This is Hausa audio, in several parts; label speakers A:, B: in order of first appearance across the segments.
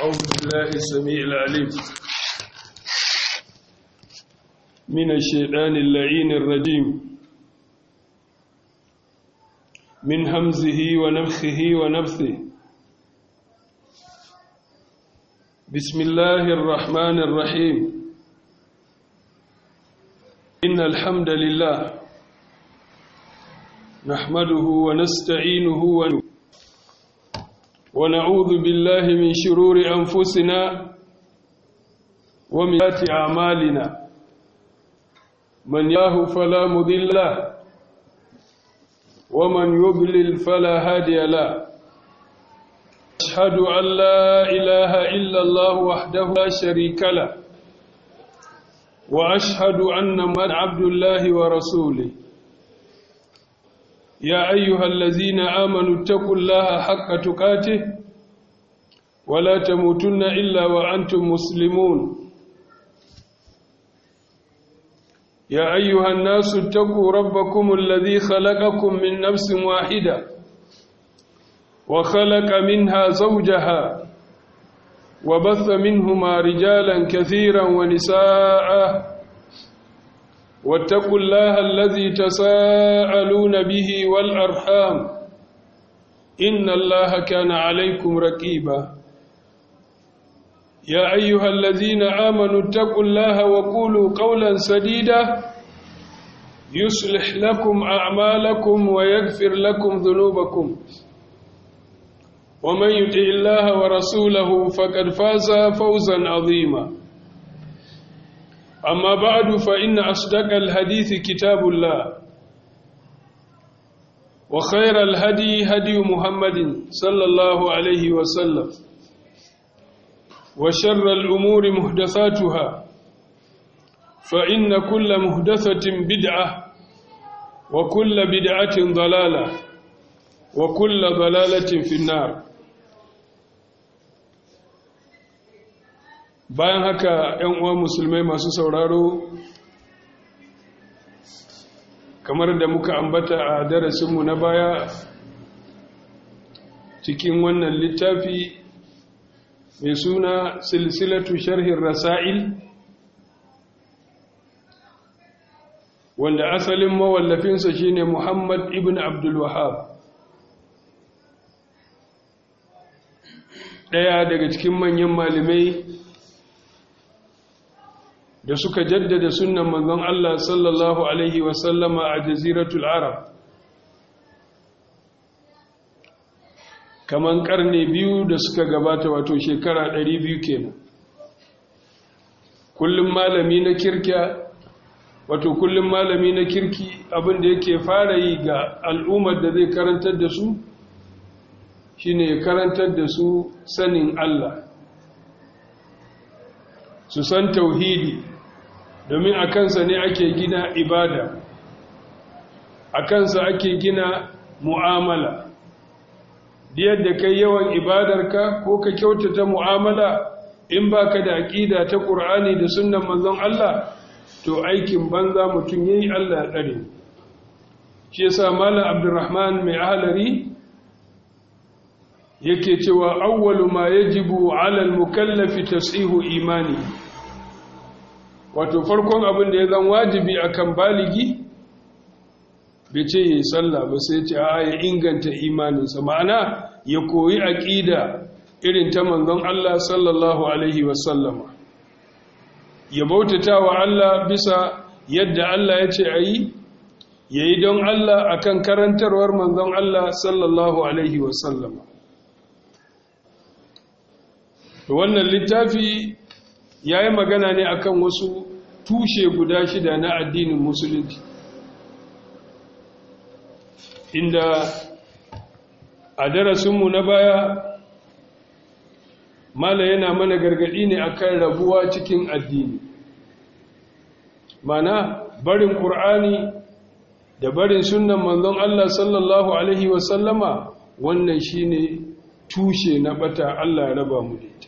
A: أعوذ بالله السميع العليم من الشيطان اللعين الرجيم من همزه ونفخه ونفثه بسم الله الرحمن الرحيم إن الحمد لله نحمده ونستعينه ونستعينه ونعوذ بالله من شرور أنفسنا ومن سيئات أعمالنا من ياه فلا مضل له ومن يضلل فلا هادي له أشهد أن لا إله إلا الله وحده لا شريك له وأشهد أن من عبد الله ورسوله يا أيها الذين آمنوا اتقوا الله حق تقاته ولا تموتن إلا وأنتم مسلمون يا أيها الناس اتقوا ربكم الذي خلقكم من نفس واحدة وخلق منها زوجها وبث منهما رجالا كثيرا ونساء واتقوا الله الذي تساءلون به والأرحام إن الله كان عليكم رقيبا يا أيها الذين آمنوا اتقوا الله وقولوا قولا سديدا يصلح لكم أعمالكم ويغفر لكم ذنوبكم ومن يطع الله ورسوله فقد فاز فوزا عظيما أما بعد فإن أصدق الحديث كتاب الله وخير الهدي هدي محمد صلى الله عليه وسلم وشر الأمور محدثاتها فإن كل محدثة بدعة وكل بدعة ضلالة وكل ضلالة في النار bayan haka ‘yan uwa musulmai masu sauraro kamar da muka ambata a darasinmu na baya cikin wannan littafi mai suna silsilatu sharhin rasa'il wanda asalin mawallafinsa shine muhammad ibn abdul wahab ɗaya daga cikin manyan malamai da suka jaddada sunan manzon Allah sallallahu Alaihi wasallama a jaziratul Arab kaman karne biyu da suka gabata wato shekara ɗari biyu kenan kullum malami na kirkiya wato kullum malami na kirki abinda yake fara yi ga al'ummar da zai karantar da su shine ya karantar da su sanin Allah su san tauhidi domin a kansa ne ake gina ibada a kansa ake gina mu'amala yadda kai yawan ibadarka ko ka kyautata mu'amala in baka da aƙida ta ƙur'ani da sunnan manzon Allah to aikin banza mutum yayi Allah tsare shi yasa malam Abdulrahman mai ahlari yake cewa awwalu ma yajibu 'ala al-mukallafi tas'ihu imani wato farkon abin da ya zan wajibi akan baligi bai ce yi sallah ba sai ce a ya inganta imaninsa ma'ana ya koyi aƙida irin ta manzon Allah sallallahu alaihi wasallama ya bautata wa Allah bisa yadda Allah ya ce a yi ya yi don Allah akan karantarwar manzon Allah sallallahu alaihi wasallama wannan littafi ya yi magana ne akan wasu tushe guda shida na addinin musulunci inda a darasinmu na baya mala yana mana gargadi ne akan rabuwa cikin addini mana barin ƙur'ani da barin sunan manzon Allah sallallahu Alaihi wasallama wannan shine tushe na bata Allah ya raba mu da ita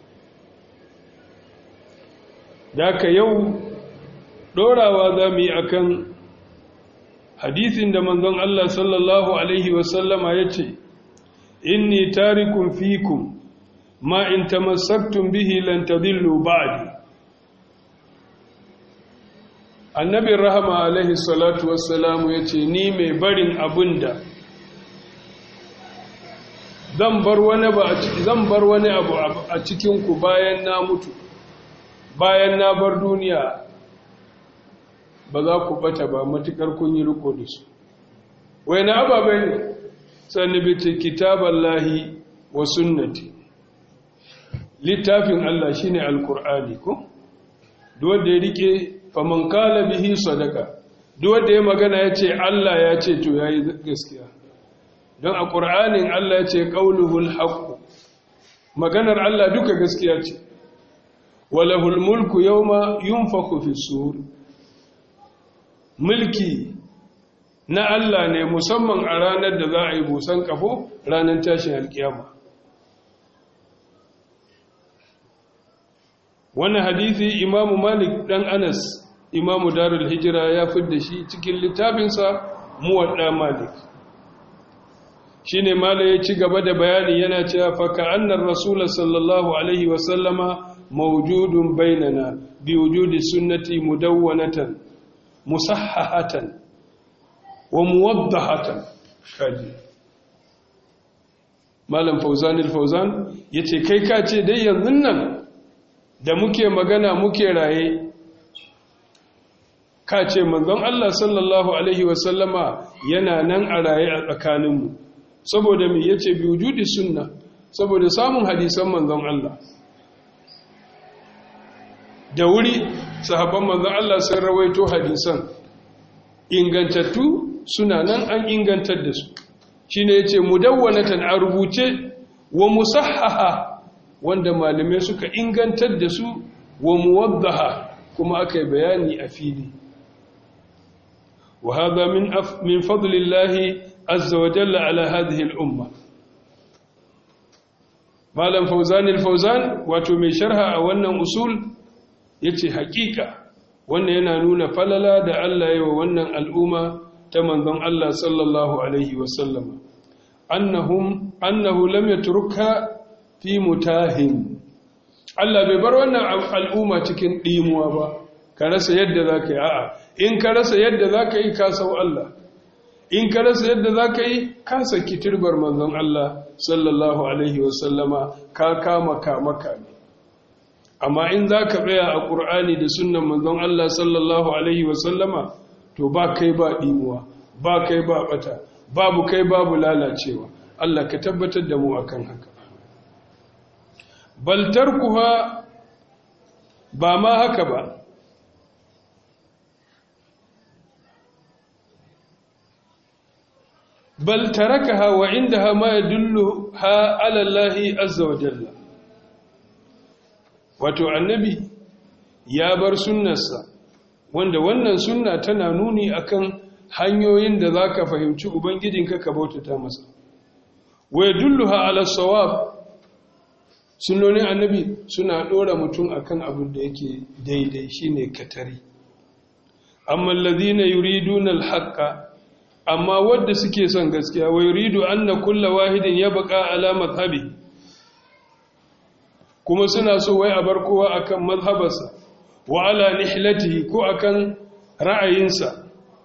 A: da ka yau ɗorawa za mu yi a kan hadisin da manzon Allah sallallahu Alaihi wasallama ya ce inni tarikun fikum ma in tamassaktum bihi lan tadillu ba'di annabin rahama alaihi salatu wassalamu ya ce ni mai barin abunda zan bar wani ba zan bar wani abu a cikin ku bayan na mutu bayan na bar duniya ba za ku bata ba matukar kun yi riko da su wai na ababai ne sanibiti kitaballahi wa sunnati littafin Allah shine alkur'ani ko duk wanda ya rike faman kala bihi sadaka duk wanda ya magana yace Allah ya ce to yayi gaskiya don a qur'anin Allah ya ce qauluhul haqq maganar Allah duka gaskiya ce walahul mulku yawma yunfakhu fi sur mulki na Allah ne musamman a ranar da za a yi busan kafo ranar tashin alkiyama wannan hadithi imamu malik dan anas imamu darul hijira ya fidda shi cikin littafinsa muwadda malik shine mala ya ci gaba da bayani yana cewa fa ka'annar rasul sallallahu alaihi wa sallama mawjudun bainana bi wujudi sunnati mudawwanatan musahhahatan wa muwaddahatan kaji malam fauzan al-fauzan yace kai ka ce dai yanzu nan da muke magana muke raye ka ce manzon Allah sallallahu alaihi wasallama yana nan a raye a tsakaninmu saboda me yace bi wujudi sunna saboda samun hadisan manzon Allah da wuri sahabban manzon Allah sun rawaito hadisan ingantattu suna nan an ingantar da su shine yace mudawwanatan a rubuce wa musahhaha wanda malamai suka ingantar da su wa muwaddaha kuma aka yi bayani a fili wa hadha min min fadlillahi azza wa jalla ala hadhihi al-umma malam fawzan al-fawzan wato mai sharha a wannan usul yace hakika wannan yana nuna falala da Allah ya wa wannan al'umma ta manzon Allah sallallahu alaihi wa sallam annahum annahu lam yatrukha fi mutahin Allah bai bar wannan al'umma cikin ɗimuwa ba ka rasa yadda za ka yi a'a in ka rasa yadda za ka yi ka sau Allah in ka rasa yadda za ka yi ka saki turbar manzon Allah sallallahu alaihi wasallama ka kama kama kame amma in za ka tsaya a ƙur'ani da sunan manzon Allah sallallahu alaihi wasallama to ba kai ba ɗimuwa ba kai ba ɓata babu kai babu lalacewa Allah ka tabbatar da mu akan haka bal tarkuha ba ma haka ba bal tarakaha wa indaha ma yadulluha ala Allah azza wa jalla wato annabi ya bar sunnarsa wanda wannan sunna tana nuni akan hanyoyin da zaka fahimci ubangijinka ka bautata masa wa yadulluha ala sawab sunnonin annabi suna ɗora mutum akan abin da yake daidai shine katari amma alladhina yuriduna alhaqqa amma wadda suke son gaskiya wa yuridu anna kulla wahidin yabqa ala madhhabi kuma suna so wai a bar kowa akan mazhabarsa wa ala nihlatihi ko akan ra'ayinsa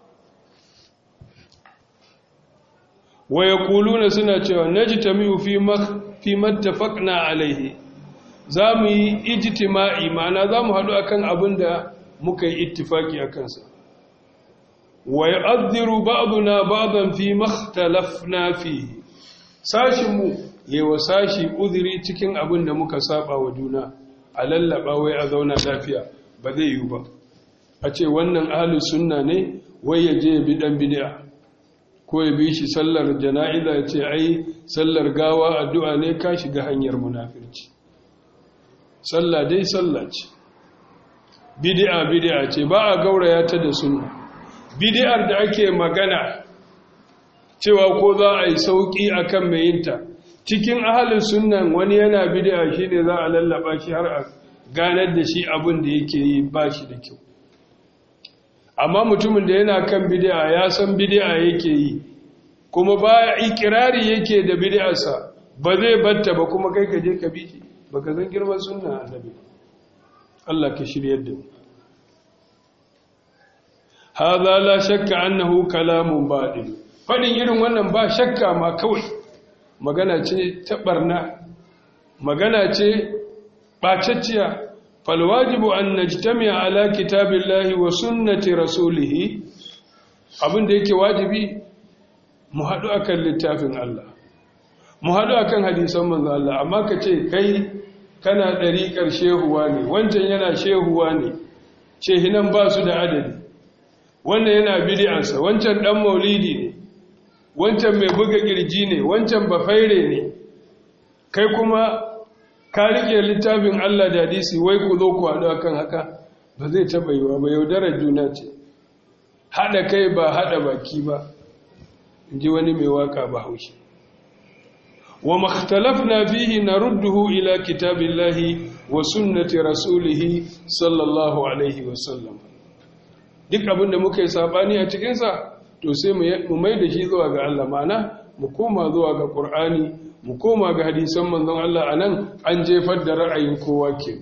A: wa yaquluna suna cewa najtami'u fi fi mattafaqna alaihi zamu yi ijtima'i ma'ana zamu hadu akan abin da muka yi ittifaki akan sa wa ya'dhiru ba'duna ba'dan fi makhtalafna fihi sashin mu yawa sashi uzuri cikin abin da muka saba wa juna a lallaba wai a zauna lafiya ba zai yi ba a ce wannan ahlus sunna ne wai ya je bi dan bid'a ko ya bi shi sallar jana'iza ya ce ai sallar gawa addu'a ne ka shiga hanyar munafirci sallah dai sallah ce bid'a bid'a ce ba a gauraya ta da sunna bid'ar da ake magana cewa ko za a yi sauki akan mai yinta cikin ahalin sunnan wani yana bid'a shine za a lallaba shi har a ganar da shi abin da yake yi ba shi da kyau amma mutumin da yana kan bid'a ya san bid'a yake yi kuma ba ikirari yake da bid'arsa ba zai batta ba kuma kai ka je ka bi shi baka san girman sunna annabi Allah ka shiryar da mu hadha la shakka annahu kalamun batil fadin irin wannan ba shakka ma kawai magana ce ta barna magana ce bacacciya fal wajibu an najtami'a ala kitabillahi wa sunnati rasulih abinda yake wajibi mu haɗu akan littafin Allah mu haɗu akan hadisan manzo Allah amma ka ce kai kana ɗariƙar shehuwa ne wancan yana shehuwa ne shehinan ba su da adadi wannan yana bid'ansa wancan ɗan maulidi ne wancan mai buga ƙirji ne wancan bafaire ne kai kuma ka riƙe littafin Allah da hadisi wai ku zo ku haɗu akan haka ba zai taɓa yiwa ba yaudarar juna ce haɗa kai ba haɗa baki ba in ji wani mai waka ba haushi wa makhtalafna fihi narudduhu ila kitabillahi wa sunnati rasulih sallallahu alaihi wa sallam duk abin da muka yi sabani a cikin sa to sai mu mai da shi zuwa ga Allah mana mu koma zuwa ga Qur'ani mu koma ga hadisan manzon Allah anan an jefar da ra'ayin kowa ke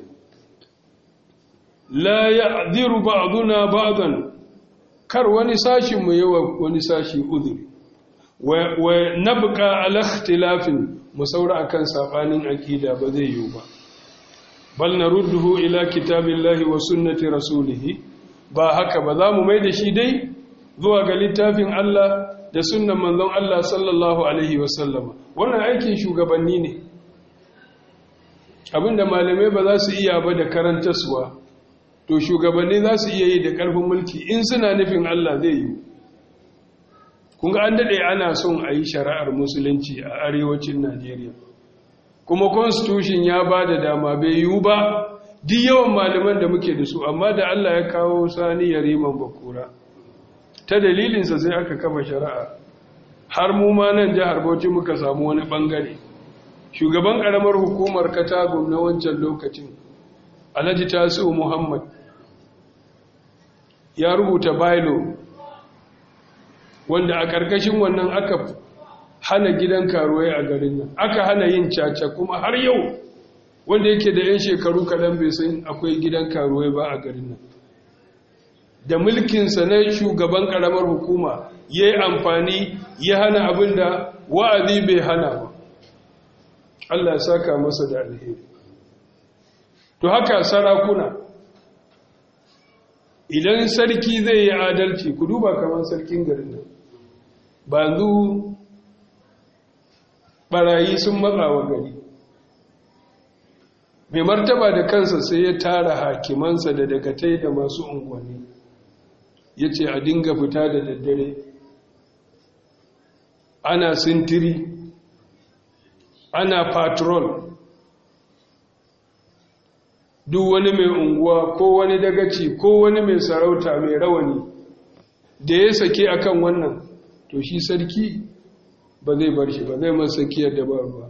A: la ya'dhiru ba'duna ba'dan kar wani sashin mu yawa wani sashi uzuri wa nabqa ala ikhtilafin mu saura akan sabanin aqida ba zai yiwu ba bal narudduhu ila kitabillahi wa sunnati rasulih ba haka ba za mu mai da shi dai zuwa ga littafin Allah da sunnan manzon Allah sallallahu alaihi wasallam wannan aikin shugabanni ne abinda malamai ba za su iya ba da karantaswa to shugabanni za su iya yi da karfin mulki in suna nufin Allah zai yi kunga an daɗe ana son a yi shari'ar musulunci a arewacin najeriya kuma constitution ya ba da dama bai yiwu ba duk yawan malaman da muke da su amma da allah ya kawo sani ya riman bakura ta dalilinsa sai aka kafa shari'a har mu ma nan jihar bauchi muka samu wani bangare shugaban ƙaramar hukumar katagun na wancan lokacin alhaji tasiu muhammad ya rubuta bailo wanda a ƙarƙashin wannan aka hana gidan karuwai a garin nan aka hana yin caca kuma har yau wanda yake da 'yan shekaru kaɗan bai san akwai gidan karuwai ba a garin nan da mulkinsa na shugaban ƙaramar hukuma ya yi amfani ya hana abin da wa'azi bai hana ba Allah saka masa da alheri to haka sarakuna idan sarki zai yi adalci ku duba kamar sarkin garin nan ba zu barayi sun matsa wa gari mai martaba da kansa sai ya tara hakimansa da dagatai da masu unguwanni ya ce a dinga fita da daddare ana sintiri ana patrol duk wani mai unguwa ko wani dagaci ko wani mai sarauta mai rawani da ya sake akan wannan to shi sarki ba zai bar shi ba zai masa sakiyar da ba ruwa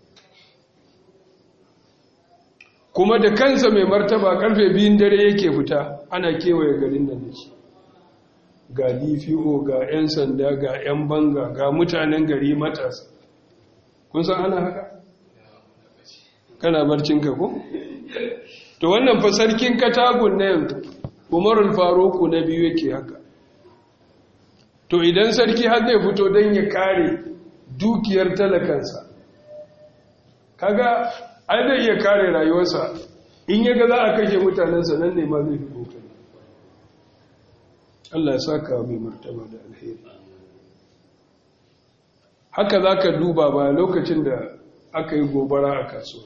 A: kuma da kansa mai martaba karfe biyun dare yake fita ana kewaye garin da shi ga dpo ga 'yan sanda ga 'yan banga ga mutanen gari matasa kun san ana haka kana barcinka ko? to wannan fa sarkin katagun na yanzu umarul faruku na biyu yake haka to idan sarki har zai fito don ya kare dukiyar talakansa kaga ai zai iya kare rayuwarsa in ya ga za a kashe mutanensa nan ne ma zai fi kokari Allah ya saka mai martaba da alheri haka za ka duba ba lokacin da aka yi gobara a kasuwa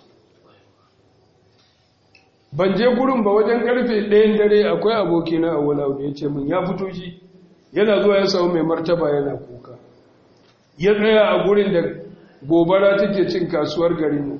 A: ban je gurin ba wajen karfe ɗayan dare akwai abokina a wala da ya ce min ya fito shi yana zuwa ya samu mai martaba yana kuka ya tsaya a gurin da gobara take cin kasuwar garinmu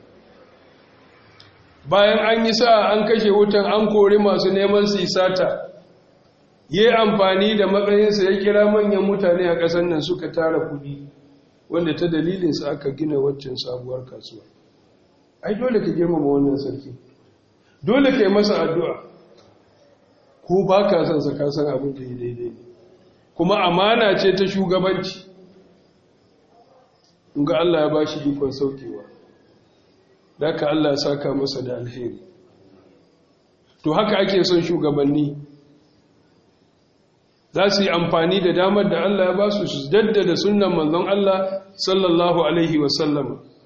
A: bayan an yi sa'a an kashe wutan an kori masu neman su sata ya yi amfani da matsayinsa ya kira manyan mutane a ƙasar nan suka tara kuɗi wanda ta dalilinsa aka gina waccan sabuwar kasuwa ai dole ka girmama wannan sarki dole ka yi masa addu'a ko ba ka son sa kasan abin da yi daidai kuma amana ce ta shugabanci ga Allah ya ba shi ikon saukewa da ka Allah saka masa da alheri to haka ake son shugabanni za su yi amfani da damar da Allah ya ba su su jaddada sunan manzon Allah sallallahu alaihi wasallam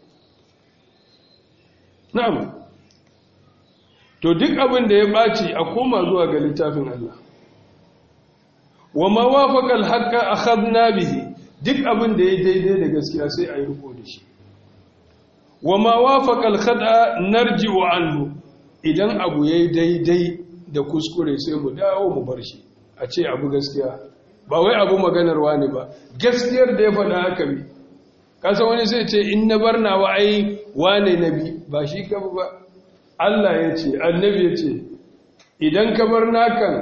A: na'am to duk abin da ya ɓaci a koma zuwa ga littafin Allah wa ma wafaqa al-haqqa akhadna bihi duk abin da ya daidai da gaskiya sai a yi riko da shi wa ma wafaqa al-khata narji'u anhu idan abu yayi daidai da kuskure sai mu dawo mu bar shi a ce abu gaskiya ba wai abu maganarwa ne ba gaskiyar da ya faɗa haka bi kasa wani sai ce in na bar nawa ai wane nabi ba shi ka ba Allah ya ce annabi ya ce idan ka bar nakan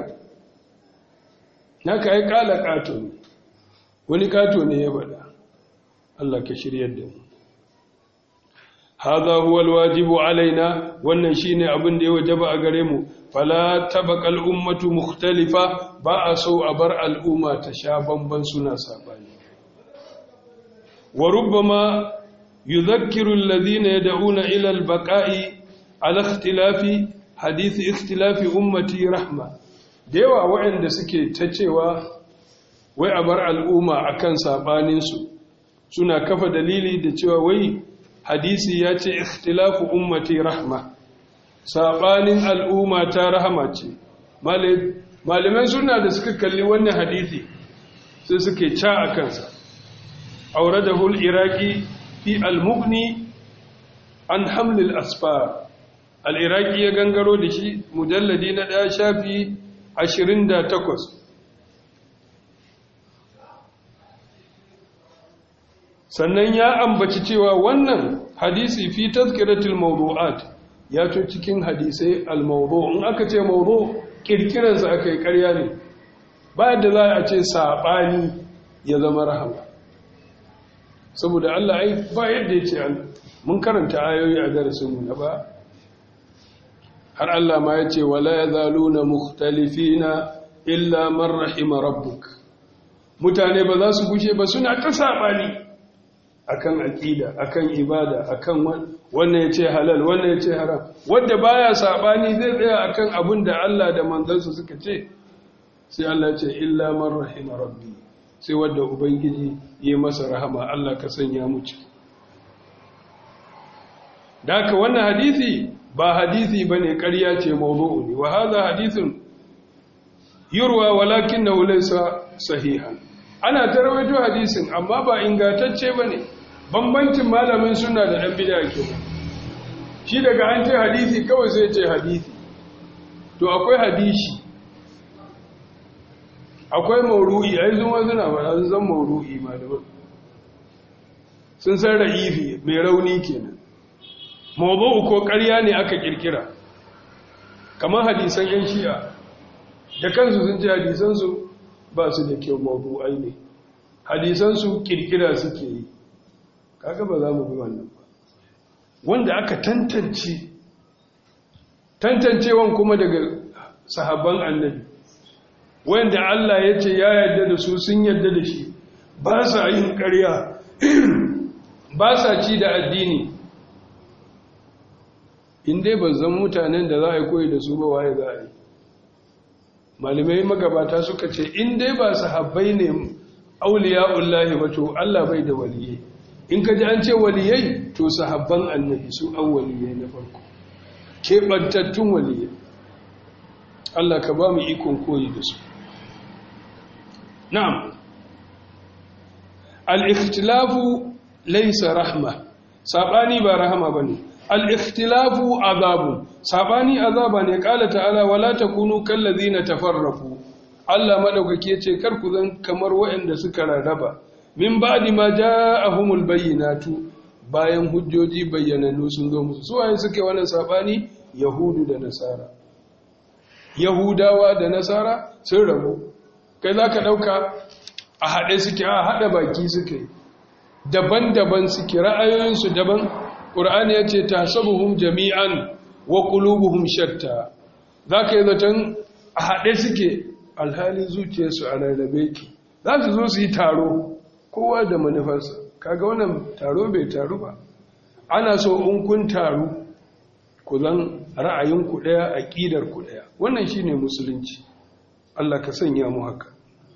A: naka ai kala kato ne wani kato ne ya faɗa Allah ka shiryar da mu hadha huwa alwajibu alaina wannan shine abin da ya wajaba a gare mu fala tabqa ummatu mukhtalifa ba a so a bar al'umma ta sha bamban suna sabani wa rubbama yudhakkiru alladhina yad'una ila albaqa'i ala ikhtilafi hadith ikhtilafi ummati rahma da yawa waɗanda suke ta cewa wai a bar al'umma akan sabaninsu suna kafa dalili da cewa wai hadisi ya ce ikhtilafu ummati rahma sabanin al'umma ta rahama ce malaman suna da suka kalli wannan hadisi sai suke ca a kansa auradahu al-iraqi fi al-mughni an hamlil asfar al-iraqi ya gangaro da shi mujalladi na daya shafi 28 sannan ya ambaci cewa wannan hadisi fi tazkiratul mawdu'at ya to cikin hadisai al-mawdu' in aka ce mawdu' kirkiran sa akai ƙarya ne ba yadda za a ce sabani ya zama rahama saboda Allah ai ba yadda yace mun karanta ayoyi a darasin mu na ba har Allah ma yace wala yazaluna mukhtalifina illa man rahima rabbuk mutane ba za su gushe ba suna ta sabani akan aqida akan ibada akan wannan yace halal wannan yace haram wanda baya sabani zai tsaya akan abin da Allah da manzansa suka ce sai Allah ya ce illa man rahima rabbi sai wanda ubangiji yayi masa rahama Allah ka sanya mu ciki daka wannan hadisi ba hadisi bane ƙarya ce mawdu'u ne wa hadha hadithun yurwa walakinahu laysa sahihan ana tarwaito hadisin amma ba ingantacce bane bambancin malamin suna da dan bid'a ke shi daga an ce hadisi kawai sai ce hadisi to akwai hadisi akwai mauru'i ai zuma suna ba sun san mauru'i malaman sun san ra'ifi mai rauni kenan mawdu'u ko ƙarya ne aka kirkira kamar hadisan yan shi'a da kansu sun ce hadisansu ba su da kyau mawdu'ai ne hadisansu kirkira suke yi kaga ba za mu bi wannan ba wanda aka tantance tantancewan kuma daga sahabban annabi wanda Allah ya ce ya yarda da su sun yarda da shi ba sa yin ƙarya ba sa ci da addini in dai ba zan mutanen da za a yi koyi da su ba waye za a yi malamai magabata suka ce in dai ba sahabbai ne auliya'ullahi ba to Allah bai da waliyai in ka ji an ce waliyai to sahabban annabi su an waliyai na farko keɓantattun waliyai Allah ka ba mu ikon koyi da su na'am al-ikhtilafu laysa rahma sabani ba rahama bane al-ikhtilafu azabu sabani azaba ne kala ta'ala wala takunu kallazina tafarrafu Allah madaukake yace kar ku zan kamar waɗanda suka rarraba min ba'di ma ja'ahumul bayyinatu bayan hujjoji bayyanannu sun zo musu su waye suke wannan sabani yahudu da nasara yahudawa da nasara sun rabu kai zaka dauka a hade suke a hada baki suke daban-daban suke ra'ayoyinsu daban qur'ani yace tahsabuhum jami'an wa qulubuhum shatta zaka yi zaton a hade suke alhali zuciyarsu a rarrabe ki za su zo su yi taro kowa da manufarsa kaga wannan taro bai taru ba ana so in kun taru ku zan ra'ayinku ɗaya aƙidar ku ɗaya wannan shine musulunci Allah ka sanya mu haka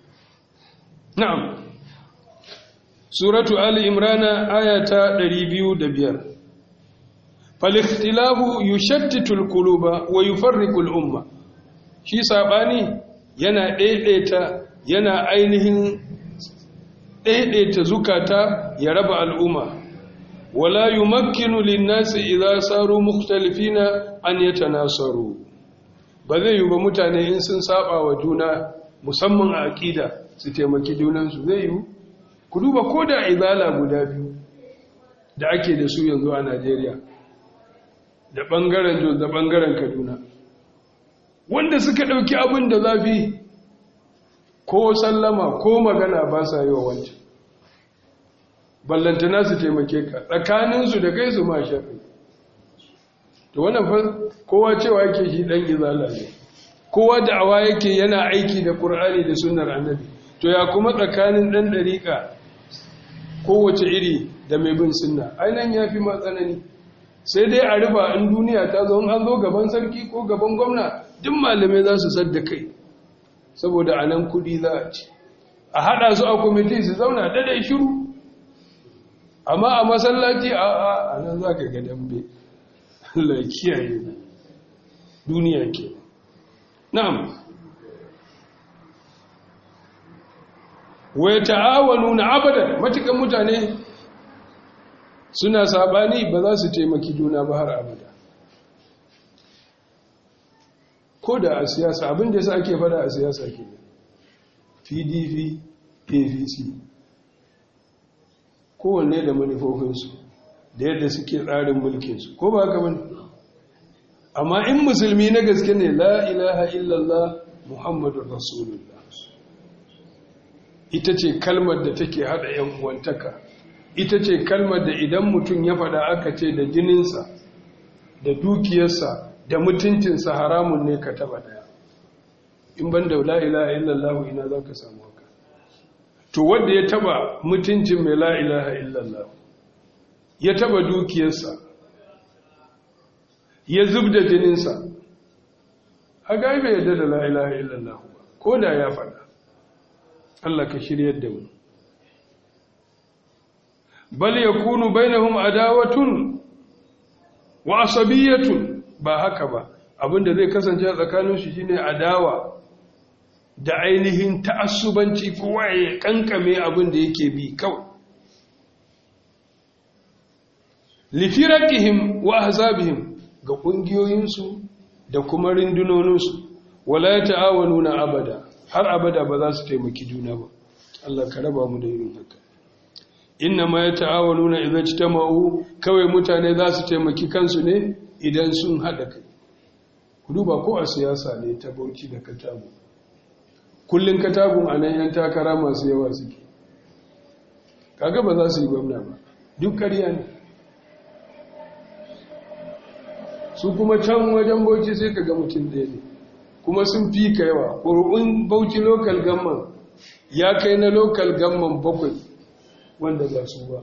A: na'am suratu ali imrana ayata 205 fal-ikhtilafu yushattitu al-quluba wa yufarriqu al-umma shi sabani yana daidaita yana ainihin daidaita zukata ya raba al'umma wala yumakkinu lin-nasi idza saru mukhtalifina an yatanasaru ba zai yi ba mutane in sun saba wa juna musamman a aqida su taimaki junansu zai yi ku duba ko da izala guda biyu da ake da su yanzu a Najeriya da ɓangaren Jos da ɓangaren Kaduna wanda suka ɗauki abin da zafi ko sallama ko magana ba sa yi wa wancan ballantana su taimake ka tsakaninsu da kai su ma shafi to wannan fa kowa cewa yake shi ɗan izala ne kowa da awa yake yana aiki da ƙur'ani da sunnar annabi to ya kuma tsakanin ɗan ɗariƙa kowace iri da mai bin sunna ainihin ya fi matsanani sai dai a rufa in duniya ta zo an zo gaban sarki ko gaban gwamna duk malamai za su sadda kai saboda a nan kudi za a ci a haɗa su a kwamiti su zauna daidai shiru amma a masallaci a a a nan za ka ga dambe Allah kiyaye duniya ke na'am wai ta'awanu na abadan matukan mutane suna sabani ba za su taimaki juna ba har abada ko da a siyasa abin da yasa ake fada a siyasa ke pdp apc kowanne da manufofinsu da yadda suke tsarin mulkinsu ko ba haka bane amma in musulmi na gaske ne la ilaha illallah muhammadu rasulullah ita ce kalmar da take hada yan uwantaka ita ce kalmar da idan mutum ya fada aka ce da jininsa da dukiyarsa da mutuncinsa haramun ne ka taba daya in ban da la ilaha illallah ina za ka samu haka to wanda ya taba mutuncin mai la ilaha illallah ya taba dukiyarsa ya zub da jininsa haka bai yadda da la ilaha illallah ba ko da ya fada Allah ka shiryar da mu bal yakunu bainahum adawatun wa asabiyatun ba haka ba abinda zai kasance a tsakanin su shine adawa da ainihin ta'assubanci kowa ya kankame abin da yake bi kawai lifirakihim wa ahzabihim ga kungiyoyinsu da kuma rindunoninsu wala ta'awanuna abada har abada ba za su taimaki juna ba Allah ka raba mu da irin haka inna ma yata'awanuna idza ijtama'u kawai mutane za su taimaki kansu ne idan sun hada kai ku duba ko a siyasa ne ta bauchi da katabu kullun katabun anan yan takara masu yawa suke kaga ba za su yi gwamna ba duk ƙarya ne su kuma can wajen bauchi sai ka ga mutum ɗaya ne kuma sun fi ka yawa ƙuri'un bauchi local gamman ya kai na local gamman bakwai wanda ba su ba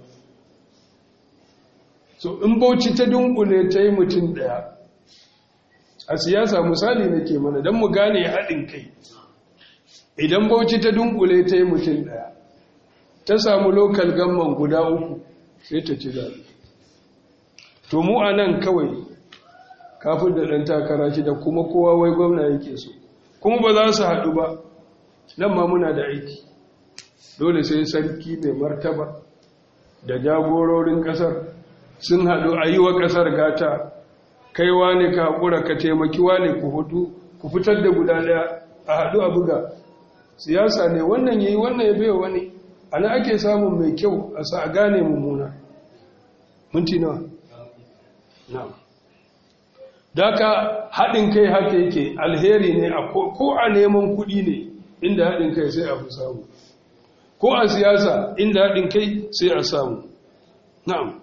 A: so in bauchi ta dunkule ta yi mutum ɗaya a siyasa misali nake mana don mu gane haɗin kai idan bauchi ta dunkule ta yi mutum ɗaya ta samu local gamman guda uku sai ta ci zaɓe to mu a nan kawai kafin da ɗan takara shi da kuma kowa wai gwamna yake so kuma ba za su haɗu ba nan ma muna da aiki dole sai sarki mai martaba da jagororin ƙasar sun haɗu a yi wa ƙasar gata kai wane ka haƙura ka taimaki wane ku hudu ku fitar da guda ɗaya a haɗu a buga siyasa ne wannan ya yi wannan ya baiwa wani ana ake samun mai kyau a sa a gane mummuna minti nawa na'am Daka haɗin kai haka yake alheri ne ko a neman kuɗi ne inda haɗin kai sai a fi samu ko a siyasa inda haɗin kai sai a samu na'am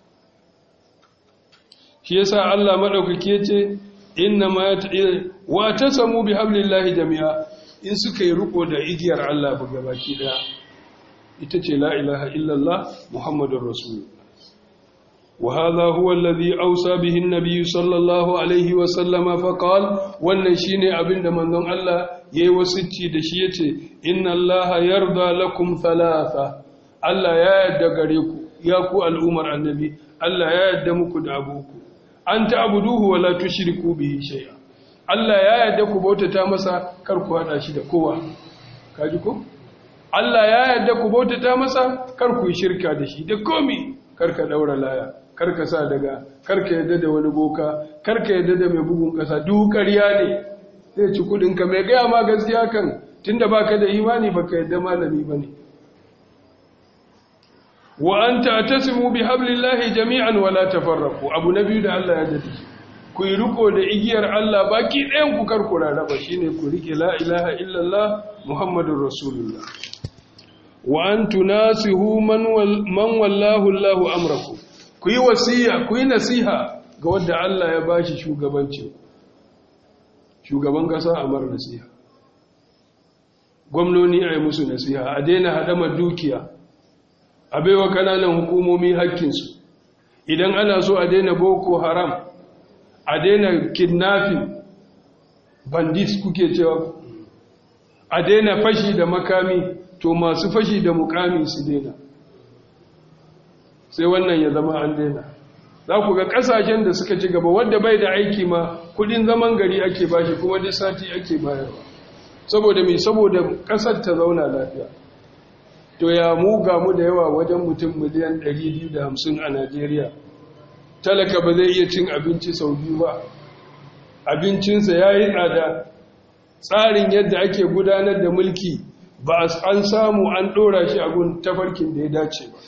A: shi yasa Allah maɗaukaki ya ce inna ma wa ta samu bi hablillahi jami'a in suka yi riko da igiyar Allah ba gabaki daya ita ce la ilaha illallah muhammadur rasulullah وهذا هو الذي أوصى به النبي صلى الله عليه وسلم فقال والنشين أبن من ذن الله يوسطي دشيتي إن الله يرضى لكم ثلاثة الله يا يدقريكم ياكو الأمر النبي الله يا يدمك دعبوكم أن تعبدوه ولا تشركوا به شيئا Allah ya yarda ku bautata masa kar ku hada shi da kowa kaji ko Allah ya yarda ku bautata masa kar ku yi shirka da shi da komi kar ka daura laya kar ka sa daga kar ka yarda da wani boka kar ka yarda da mai bugun kasa duk ƙarya ne zai ci kudin ka mai gaya ma gaskiya kan tunda baka da imani baka yarda malami bane wa anta tasimu bihablillahi jami'an wala tafarraqu abu nabi da Allah ya jaddi ku yi riko da igiyar Allah baki ɗayan ku kar ku rarraba shine ku rike la ilaha illallah muhammadur rasulullah wa an tunasihu man man wallahu Allahu amrakum ku yi wasiya ku yi nasiha ga wanda Allah ya bashi shugabanci shugaban kasa amar nasiha gwamnoni a yi musu nasiha a daina hadamar dukiya a baiwa kananan hukumomi hakkinsu idan ana so a daina boko haram a daina kidnapping bandits kuke cewa a daina fashi da makami to masu fashi da mukami su daina sai wannan ya zama an daina za ku ga kasashen da suka ci gaba wadda bai da aiki ma kudin zaman gari ake bashi kuma duk sati ake bayarwa saboda mai saboda kasar ta zauna lafiya to ya mu ga mu da yawa wajen mutum miliyan 250 a Najeriya talaka ba zai iya cin abinci sau biyu ba abincinsa ya yi tsada tsarin yadda ake gudanar da mulki ba an samu an ɗora shi a gun tafarkin da ya dace ba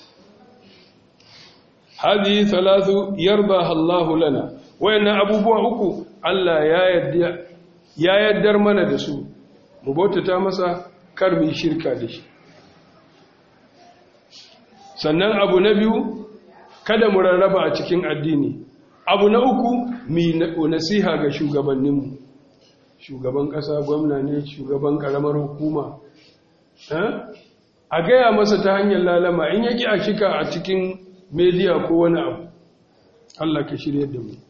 A: hadi salatu yarda Allahu lana wayannan abubuwa uku Allah ya yaddar mana da su mu bautata masa kar mu shirka da shi sannan abu na biyu kada mu rarraba a cikin addini abu na uku mi nasiha ga shugabanninmu shugaban ƙasa gwamna ne shugaban ƙaramar hukuma a gaya masa ta hanyar lalama in yaki a shika a cikin mediya ko wani abu Allah ka shirya da mu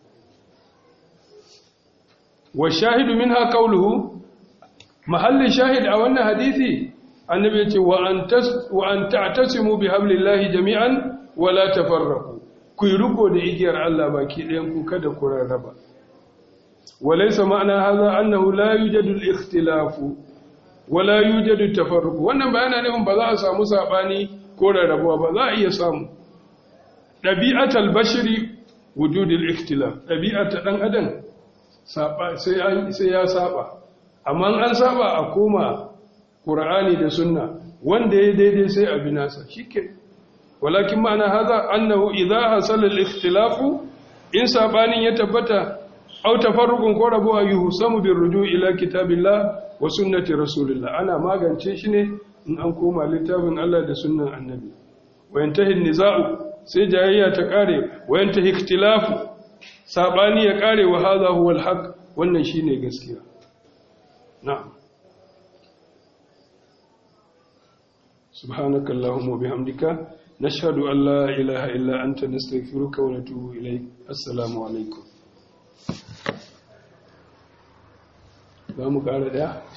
A: wa shahidu min ha kauluhu mahallin shahid a wannan hadisi annabi ya ce wa an ta'tasimu bi hablillahi jami'an wala tafarraqu ku yi riko da igiyar Allah baki ɗayan ku kada ku rarraba walaysa ma'ana hadha annahu la yujadu al-ikhtilafu wala yujadu tafarruq wannan bayana ne ba za a samu sabani ko rarrabuwa ba za a iya samu dabi'atul bashari wujudul ikhtilaf dabi'ata dan adam sai sai ya saba amma an saba a koma qur'ani da sunna wanda ya daidai sai a binasa shike walakin ma'ana haza annahu idza hasala al-ikhtilafu in sabanin ya tabbata aw tafarruqun ko rabuwa yuhsamu birruju ila kitabillah wa sunnati rasulillah ana magance shi ne in an koma littafin Allah da sunnan annabi wa yantahi nizau sai jayayya ta kare wa yantahi ikhtilafu sabani ya kare wa hadha huwa al-haq wannan shine gaskiya na'am سبحانك اللهم وبحمدك نشهد أن لا إله إلا أنت نستغفرك ونتوب إليك السلام عليكم za mu ƙara ɗaya